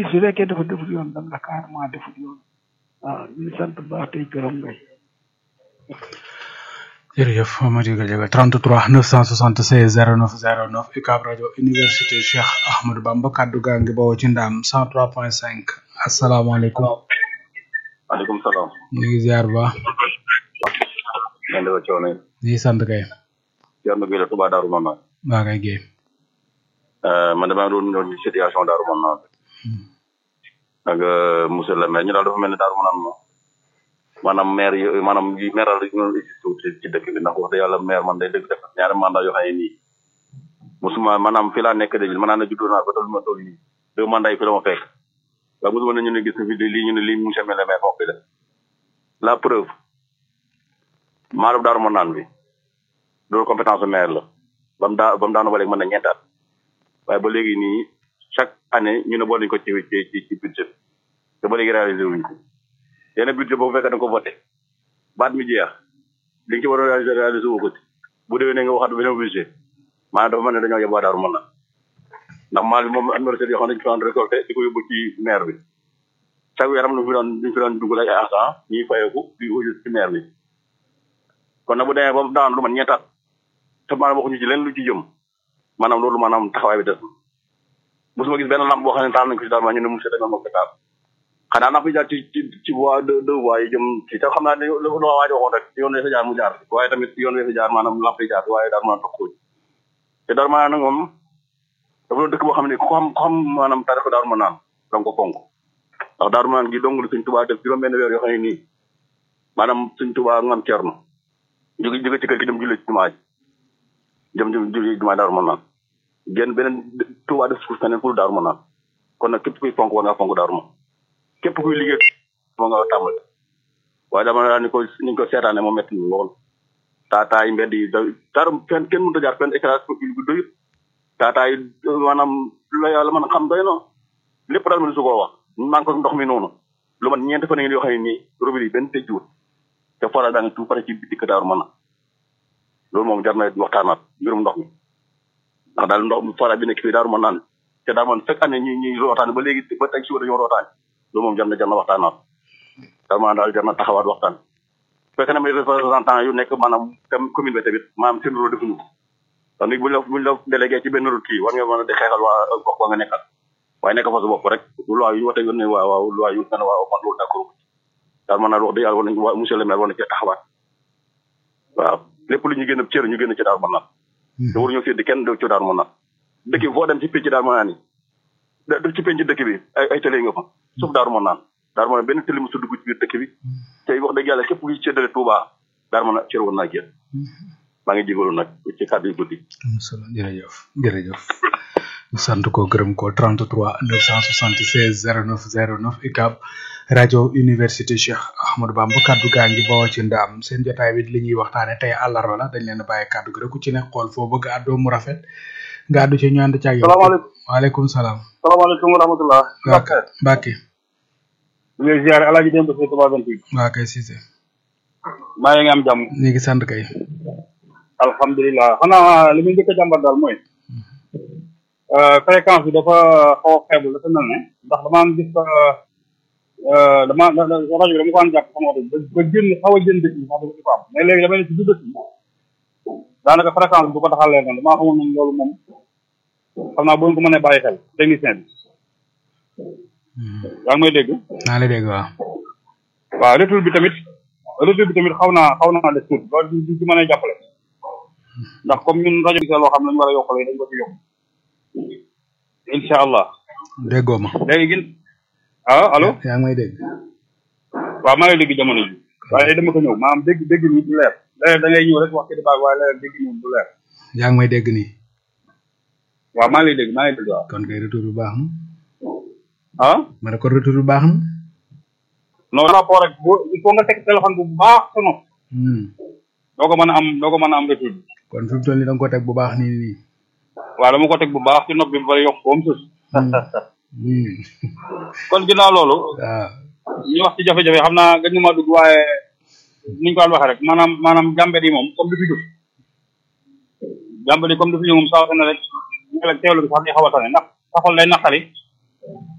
nit su fekkee dafa defut yoon dam la carrément defut yoon waaw ñu ngi sant bu baax tey gërëm ngay jërëjëf Madi Gadiaga 33 976 09 09 UCAB rajo université Cheikh Ahmadou Bamba kaddu gaa ngi bawoo ci ndaam 103.5 asalaamaaleykum. maaleykum salaam. ñu ngi ziar bu baax. ngeen di coono yi. ñu ngi sant kay. Thierno Gueye la Touba Darou Manane. waa kay Guèye. man damaa doon ñëw ci situation Darou Manane. ak monsieur le maire ñu daal dafa mel ni Darou Manane moom. maanaam maire yi maanaam yi maire la ñu existé ci dëkk bi ndax wax dëgg yàlla maire man day dëgg def ñaari mandat yoo xam ne nii musuma maanaam fi laa nekk dëgg maanaam ne juddoo naa ba toll ma toll nii deux mandats yi fi la ma fekk waaye musuma ne ñu ne gis na fi lii ñu ne lii monsieur le maire moo fi def la preuve maanaam Darou Manane bi loolu compétence maire la ba mu daa ba mu daanu ba léegi mën na ñeentaat waaye ba léegi nii chaque année ñu ne boole nañu ko ci ci ci budget te ba léegi réalisé wuñ ko yenn budget boobu fekk da nga ko voté baat mi jeex li nga ci war a réalisé réalisé woo ko ci bu déwee ne nga waxaat beneen budget maanaam dafa mel ne dañoo yeb waa Daaru Manaan ndax maal bi moom am na recette yoo xam ne dañu fi doon récolté di ko yóbbu ci maire bi chaque weer am na fi doon dañu fi doon dugal ay agent ñuy fayeeku di ko ci maire bi kon nag bu demee ba daan lu man ñeentaat te maanaam waxuñu ci leen lu ci jëm maanaam loolu maanaam taxawaay bi des na mosuma gis benn lamp boo xam ne taal nañ ko ci daal ma ñu ne monsieur dañoo moo ko taal xanaa naa fi jaar ci ci ci voie de deux voies yi jëm ci te xam naa ne lu lu waa ji waxoon rek yoon wi fa jaar mu jaar waaye tamit yoon wi fa jaar maanaam lamp yi jaar waaye daal mën a toog te daal maanaam nag moom dafa doon dëkk boo xam ne ku xam ku xam maanaam tarix daaru ma naan danga ko fonk ndax daaru ma naan gi dong la suñ tubaa def juróom benn weer yoo xam ne nii maanaam suñ tubaa ngam cerno jóge jóge ci kër gi dem julli ci jumaa ji jëm jëm julli jumaa daaru ma naan génn beneen tubaa def suuf feneen pour daaru ma naan kon nag képp kuy fonk war ngaa fonk daaru ma képp kuy liggéey moo nga tàmbali waaye dama daal ni ko ni ko seetaane moo métti lool taataay mbedd yi dara fenn kenn mënut a jaar fenn éclairage public bi doyut taataay maanaam la yàlla mën a xam doy na lépp daal mën su koo wax man ko ndox mi noonu lu man ñeenti fan ngeen yoo xam ne nii robinet yi benn tëjjuwut te forage daa ngi tout pare ci dikk daaru mën a loolu moom jar na waxtaanaat mbirum ndox mi ndax daal ndox forage bi nekk fii daaru mën naan te daal man fekk année ñi ñuy rootaane ba léegi ba tey si dañoo rootaane loolu moom jar na jar na waxtaanaat vraiment daal jar na taxawaat waxtaan fekk na may représentant yu nekk maanaam tam commune bi tamit maanaam seen rôle defuñu ko ndax nit buñ la buñ la délégué ci benn route kii war nga mën a di xeexal waa gox ba nga nekkal waaye nekk fa sa bopp rek loi yu wote ne waaw waaw loi yu nga ne waaw man loolu d'accord daal mën naa wax dëgg yàlla war nañ waa monsieur le maire war na cee taxawaat waaw lépp lu ñu gën a cër ñu gën a ci daal mën naan te waruñu séddi kenn ci daal mën naan dëkk bi foo dem ci pénc daal mën naa ni ci penc dëkk bi ay ay télé nga fa suuf daaru mën naan daaru mën naan benn télé mosu dugg ci biir dëkk bi tey wax dëgg yàlla képp kuy séddale Touba daaru mën a cër woon naa génn maa ngi jégalu nag ci kàddu yu guddi am solo jërëjëf jërëjëf sant ko gërëm ko 33 976 09 09 UCAB rajo université Cheikh Ahmadou Bamba kaddu gaa ngi bawoo ci ndaam seen jotaay bi li ñuy waxtaane tey àllarba la dañ leen a bàyyi kaddu gi rek ku ci ne xool foo bëgg àddoo mu rafet nga àddu ci ñu ànd ci ak yow salaamaaleykum waaleykum salaam salaamaaleykum wa rahmatullah Mbacke Mbacke ñu ngi ziare alaaji dem ba Touba 28 waa kay Cissé maa ngi am jàmm ñu ngi sant kay alhamdulilah xanaa li muy njëkk a jàmbat daal mooy fréquence bi dafa xaw a faible dafa mel ne ndax damaa gis dama rajo bi dama ko an jàpp sama oto ba génn xaw a génn dëkk bi sax dafa di ko am mais léegi dama ne ci biir dëkk bi daanaka fréquence bi bu ko taxalee noonu damaa xamul ne loolu moom xam naa boo ko mënee bàyyi xel technicien bi yaa ngi may dégg naa la dégg waaw waaw retour bi tamit retour bi tamit xaw naa xaw naa des tuuti loolu di ci mën a jàppale ndax comme ñun rajo bi loo xam ne ñu war a yokkale dañ ko ci yokk incha allah déggoo ma léegi gin ah allo yaa ngi may dégg waaw maa ngi dégg jamono ji waaye dama ko ñëw maanaam dégg dégg ni du leer léeg da ngay ñëw rek wax ci débat waaye léeg dégg ni du leer yaa ngi may dégg nii waaw maa ngi lay dégg maa ngi dégg waaw kon kay retour bi baax na ah ma ne kon retour bi baax na non rapport rek boo il faut nga teg téléphone bu baax sa nopp doo ko mën a am doo ko mën a am retour bi kon fi mu toll nii da nga ko teg bu baax nii nii waaw dama ko teg bu baax ci nopp bi ba pare yokk ko am sus kon ginnaaw loolu waaw ñu wax ci jafe-jafe xam naa gëj ma dugg waaye niñ ko daan waxee rek maanaam maanaam jàmbet yi moom comme du fi jóg jàmbet yi comme du fi jóg moom saa su ne rek teewlu bi sax di xaw a tane ndax sa xol day naqari